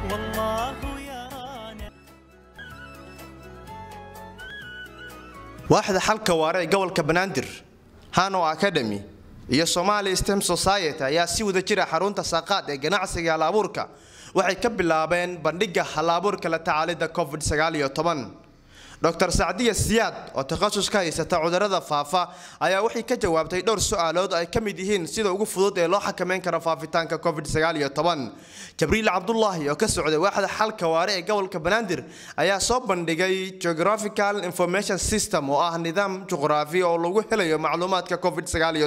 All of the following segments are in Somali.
والله يرانا waaxda xalka waare ee gobolka banaadir hano academy iyo somali stem society ayaa si wada jira xarunta saaqaad ee ganacsiga halabuurka waxay ka bilaabeen bandhiga halabuurka la tacaalida covid dr sacdiya siyaad oo takhasus ka haysata cudurada faafa ayaa waxay ka jawaabtay dhowr su-aalood ay ka mid yihiin sida ugu fudud ee loo xakameyn karo faafitaanka covid jabriil cabdulaahi oo ka socday waaxda xalka waare ee gobolka banaadir ayaa soo bandhigay geographical information system oo ah nidaam juqraafi oo lagu helayo macluumaadka covid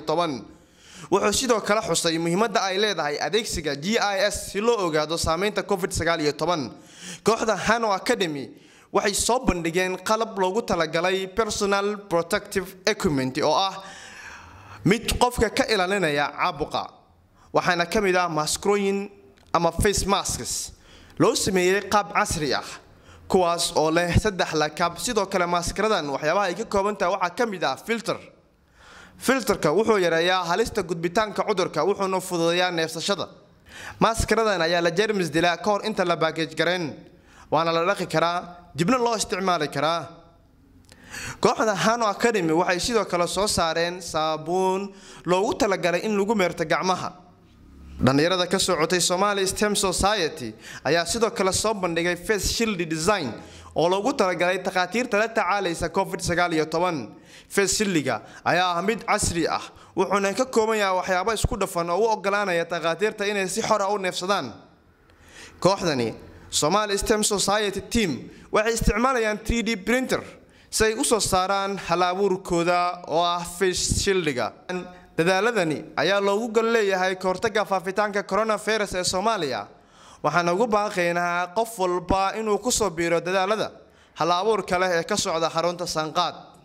wuxuu sidoo kale xusay muhiimada ay leedahay adeegsiga g i s si loo ogaado saameynta covid kooxda hano academy waxay soo bandhigeen qalab loogu talagalay personal protective equipment oo ah mid qofka ka ilaalinaya caabuqa waxaana ka mid ah maskrooyin ama face masks loo sameeyey qaab casri ah kuwaas oo leh saddex lakab sidoo kale maaskaradan waxyaabaha ay ka kooban tahay waxaa ka mid ah filter filterka wuxuu yareeyaa halista gudbitaanka cudurka wuxuuna fududeeyaa neefsashada maaskaradan ayaa la jermis dilaa ka hor inta la baagej gareen waana la dhaqi karaa dibna loo isticmaali karaa kooxda hano academy waxay sidoo kale soo saareen saabuun loogu talagalay in lagu meerto gacmaha dhallinyarada ka socotay somali stem society ayaa sidoo kale soo bandhigay face shield design oo loogu talagalay takhaatiirta la tacaalaysa covid face shildiga ayaa ah mid casri ah wuxuuna ka kooban yahay waxyaabo isku dhafan oo u ogolaanaya takhaatiirta inay si xora u neefsadaan kooxdani somali stem society team waxay isticmaalayaan 3d printer si ay u soo saaraan hal-abuurkooda oo ah face shildiga dadaaladani ayaa loogu gol leeyahay kahortaga faafitaanka coronavirus ee soomaaliya waxaan ugu baaqaynaa qof walba inuu ku soo biiro dadaalada hal-abuurka leh ee ka socda xarunta sanqaad